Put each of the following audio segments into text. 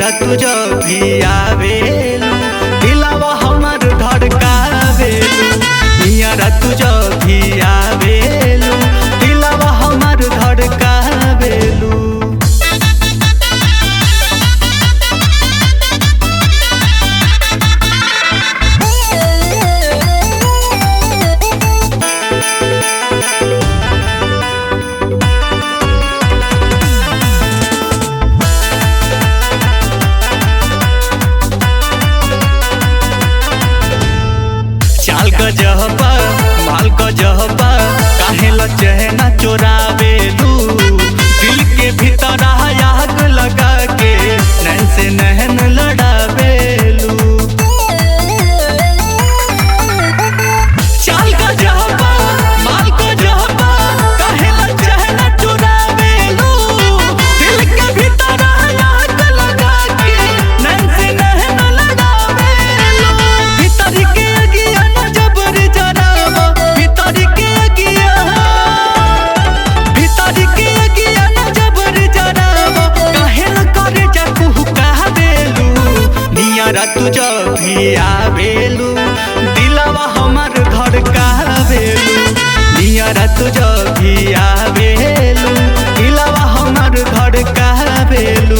नियरा तुझ भी आवेलू दिलावा हमर धड़कावेलू नियरा तुझ भी आवेलू दिलावा हमर धड़कावेलू चाल क जहबा माल क जहबा काहे ल चहना चोरावेलू दिल के भीतर आग लगा के नैन से नहन लड़ावेलू चाल क जहबा माल क जहबा काहे ल चहना चोरावेलू दिल के भीतर आग लगा के नैन से नहन लड़ावेलू भीतर के अगिया न जबर जरावा भीतर के अगिया भीतर के अगिया न जबर जरावा काहे न करे जा कुहू कहबेलू नियरा तुझ भी आवेलू दिलवा हमर धड़कावेलू नियरा तुझ भी आवेलू दिलवा हमर धड़कावेलू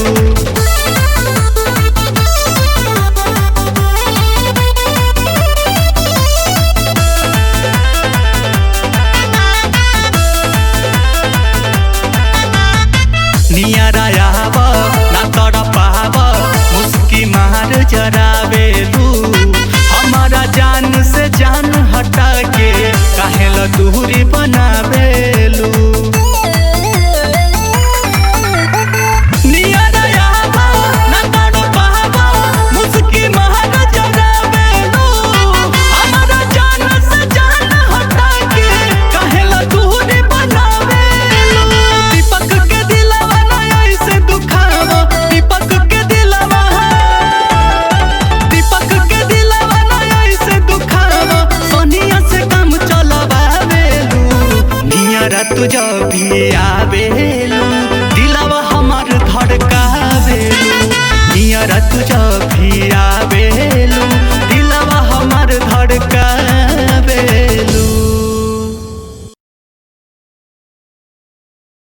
नियरा आव ना तड़ पाव मुस्की मार जरावेलू हमारा जान से जान हटा के काहे ल दूरी बनावेलू नियरा आव ना तड़ पाव मुस्की मार जरावेलू हमारा जान से जान हटा के काहे ल दूरी बनावेलू दीपक के दिलवा ना ऐसे दुखावा दीपक के दिलवा दीपक के दिलवा ना ऐसे दुखावा सोनिया से काम चलवावेलू नियरा तुझ भी आ